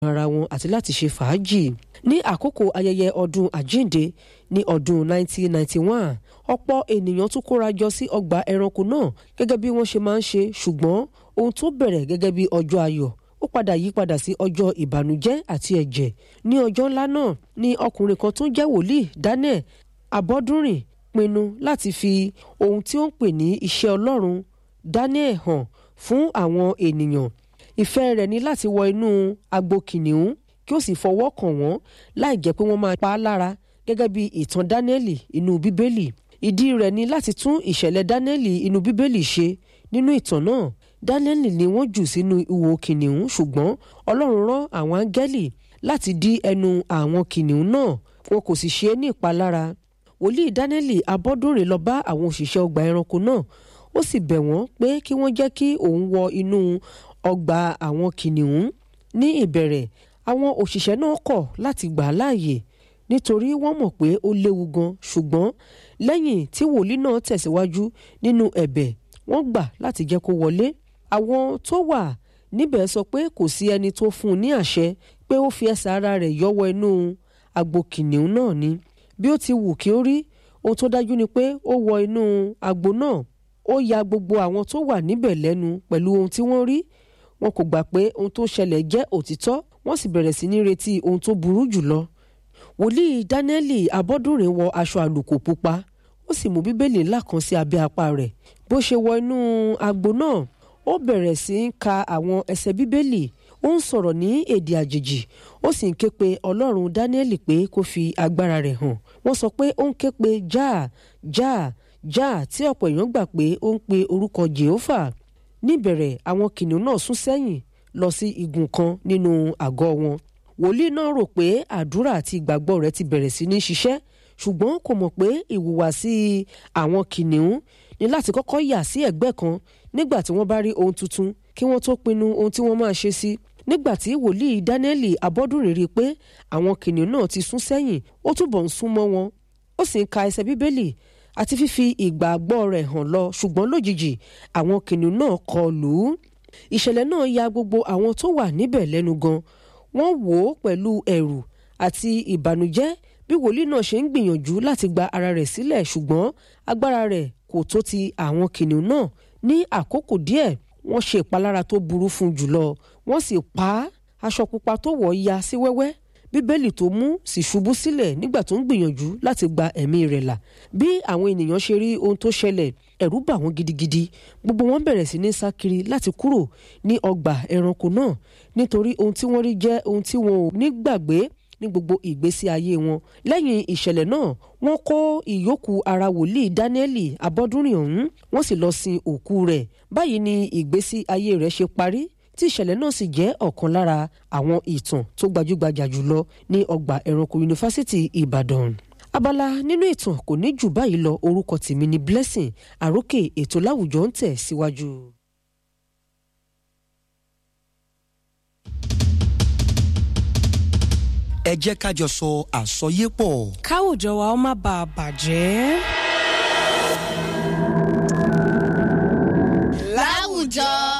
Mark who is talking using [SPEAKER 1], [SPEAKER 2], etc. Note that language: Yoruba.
[SPEAKER 1] ara wọn àti láti ṣe fàájì ní àkókò ayẹyẹ ọdún àjíǹde ní ọdún 1991 ọ̀pọ̀ ènìyàn tún kóra jọ sí ọgbà ẹranko náà gẹ́gẹ́ bí wọ́n ṣe máa ń ṣe ṣùgbọ́n ohun tó bẹ̀rẹ̀ gẹ́gẹ́ bí ọjọ́ ayọ̀ ó padà yí padà sí ọjọ́ ìbànújẹ́ àti ẹ̀jẹ̀ ní ọjọ́ ńlá náà ní ọkùnrin kan tó jẹ́ wòlíì Daniel Abọ́dúnrìn pinnu láti fi ohun tí ó ń pè ní iṣẹ́ Ọlọ́run Daniel hàn fún àwọn ènìyàn ìfẹ́ rẹ̀ ní láti wọ inú agbo kìnìún kí ó sì fọwọ́ kàn wọ́n láì jẹ́ pé wọ́n máa pa á lára gẹ́gẹ́ bí ìtàn Dáníẹ́lì inú Bíbélì ìdí rẹ̀ ní láti tún ìṣẹ̀lẹ̀ Dáníẹ́lì inú Bíbélì ṣe nínú ìtàn náà Dáníẹ́lì ni wọ́n jù sínú ìwò kìnìún ṣùgbọ́n Ọlọ́run rán àwọn áńgẹ́lì láti dí ẹnu àwọn kìnìún náà wọn kò sì ṣe é ní ìpalára wòlíì Dáníẹ́lì Abọ́dúnrìn lọ bá àwọn òṣìṣẹ́ ọgbà ẹranko náà ó sì bẹ̀ wọ́n pé kí wọ́n jẹ́ kí òun wọ inú ọgbà àwọn kìnìún ní ìbẹ̀rẹ̀ àwọn òṣìṣẹ́ náà kọ̀ láti gbà á láàyè nítorí wọ́n mọ̀ pé ó léwu gan ṣùgbọ́n lẹ́yìn tí wòlíì náà tẹ̀síwájú nínú ẹ̀bẹ̀ wọ́n gbà láti jẹ́ kó wọlé àwọn tó wà níbẹ̀ sọ pé kò sí ẹni tó fún un ní àṣẹ pé ó fi ẹsẹ̀ ara rẹ̀ yọ́wọ́ inú agbo kìnìún náà ni bí ó ti wù kí ó rí ohun tó dájú ni pé ó wọ inú agbo náà ó ya gbogbo àwọn tó wà níbẹ̀ lẹ́nu pẹ̀lú ohun tí wọ́n rí wọn kò gbà pé ohun tó ṣẹlẹ̀ jẹ́ òtítọ́ wọ́n sì bẹ̀rẹ̀ sí ní retí ohun tó burú jùlọ. wòlíì Dáníẹ́lì Abọ́dúnrìn wọ aṣọ àlùkò pupa ó sì mú bíbélì ńlá kan sí abẹ́ apá rẹ̀ bó ṣe wọ inú agbo náà ó bẹ̀rẹ̀ sí í ka àwọn ẹsẹ̀ bíbélì ó ń sọ̀rọ̀ ní èdè àjèjì ó sì ń ké pe Ọlọ́run Dáníẹ́lì pé kó fi agbára rẹ̀ hàn wọ́n sọ pé ó ń ké pe jáà jáà jáà tí ọ̀pọ̀ èèyàn gbà pé ó ń pe orúkọ Jèhófà níbẹ̀rẹ̀ àwọn kìnìún náà sún sẹ́yìn lọ sí igun kan nínú àgọ́ wọn wòlíì náà rò pé àdúrà àti ìgbàgbọ́ rẹ̀ ti bẹ̀rẹ̀ sí ní ṣiṣẹ́ ṣùgbọ́n kò mọ̀ pé ìhùwàsí àwọn kìnìún ní láti kọ́kọ́ yà sí ẹ̀gbẹ́ kan nígbà tí wọ́n bá rí ohun tuntun kí wọ́n tó pinnu ohun tí wọ́n máa ṣe sí nígbà tí wòlíì Dáníẹ́lì Abọ́dúnrìn rí i pé àwọn kìnìún náà ti sún sẹ́yìn ó túbọ̀ ń sún mọ́ wọn ó sì ń ka ẹsẹ̀ bíbélì àti fífi ìgbàgbọ́ rẹ̀ hàn lọ ṣùgbọ́n lójijì àwọn kìnìún náà kọ lù ú ìṣẹ̀lẹ̀ náà ya gbogbo àwọn tó wà níbẹ̀ lẹ́nu gan wọ́n wò ó pẹ̀lú ẹ̀rù àti ìbànújẹ́ bí wòlíì náà ṣe ń gbìyànjú láti gba ara rẹ̀ sílẹ̀ ṣùgbọ́n agbára rẹ̀ kò tó ti àwọn kìnìún náà ní àkókò díẹ̀ wọ́n ṣe ìpalára tó burú fún jùlọ wọ́n sì pa á aṣọ pupa tó wọ̀ ya sí wẹ́wẹ́ bíbélì tó mú sì ṣubú sílẹ̀ nígbà tó ń gbìyànjú láti gba ẹ̀mí rẹ̀ là bí àwọn ènìyàn ṣe rí ohun tó ṣẹlẹ̀ ẹ̀rù bà wọ́n gidigidi gbogbo wọn bẹ̀rẹ̀ sí ní sá kiri láti kúrò ní ọgbà ẹranko náà nítorí ohun tí wọ́n rí jẹ́ ohun tí wọn ò ní gbàgbé ní gbogbo ìgbésí ayé wọn lẹ́yìn ìṣẹ̀lẹ̀ náà wọ́n kó ìyókù ara wòlíì Dáníẹ́lì Abọ́dúnrìn ọ̀hún wọ́n sì lọ sin òkú rẹ̀ báyìí ni ìgbésí ayé rẹ̀ ṣe parí tí ìṣẹ̀lẹ̀ náà sì jẹ́ ọ̀kan lára àwọn ìtàn tó gbajúgbajà jùlọ ní ọgbà ẹranko yunifásitì Ìbàdàn abala nínú ìtàn kò ní jù báyìí lọ orúkọ tèmi ní Blessing àrókè ètò láwùjọ ń tẹ̀ síwájú.
[SPEAKER 2] ẹ jẹ́ ká jọ sọ àsọyépọ̀.
[SPEAKER 3] káwùjọ wa ó má bàa bàjẹ́.